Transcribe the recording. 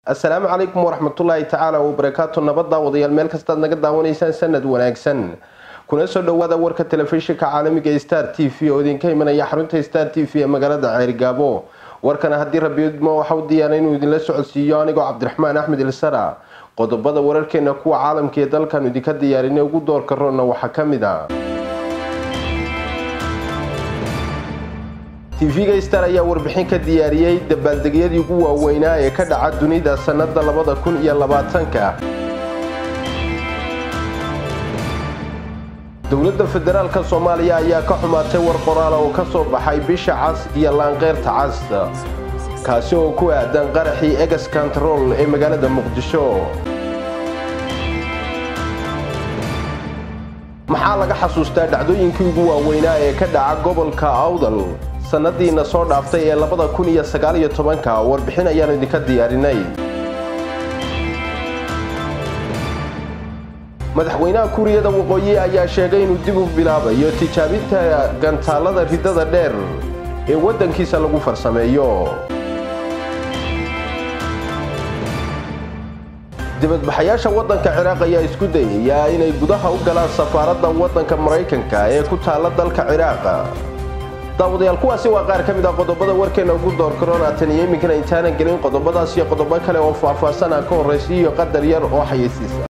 assalaamu calaykum waraxmatullaahi tacaala wabarakaatu nabadda wadayaal meel kastaad naga daawanaysaan sanad wanaagsan kuna soo dhowaada warka telefishinka caalamiga star t v oo idinka imanaya xarunta star t v ee magaalada ceerigaabo warkana haddii rabiidmo waxa u diyaara inuu idinla socodsiiyo anigoo cabdiraxmaan axmed ilsara qodobada wararkeena kuwa caalamka ee dalkan idinka diyaarinay ugu doorka roonna waxaa ka mid a tv-ga star ayaa warbixin ka diyaariyey dabaaldegyadii ugu waaweynaa ee ka dhaca dunida sannada labada kun iyo labaatanka dowladda federaalka soomaaliya ayaa ka xumaatay war qoraala oo ka soo baxay bisha cas iyo laanqeyrta cas kaasi oo ku aadan qaraxii egas kantarool ee magaalada muqdisho maxaa laga xasuustaa dhacdooyinkii ugu waaweynaa ee ka dhaca gobolka awdal sanadiina soo dhaaftay ee labada kun iyo sagaaliyo tobanka warbixin ayaan idinka diyaarinay madaxweynaha kuuriyada waqooyi ayaa sheegay inuu dib u bilaabayo tijaabinta gantaalada ridada dheer ee waddankiisa lagu farsameeyo dibadbaxayaasha waddanka ciraaq ayaa isku dayaya inay gudaha u galaan safaaradda waddanka maraykanka ee ku taalla dalka ciraaq daawadayaal kuwaasi waa qaar ka mid ah qodobada warkeena ugu door karoonatan iyo iminkana intaanan gelin qodobadaas iyo qodobo kale oo faahfaahsan ah ka horraysiiyo qadar yar oo xayeysiisa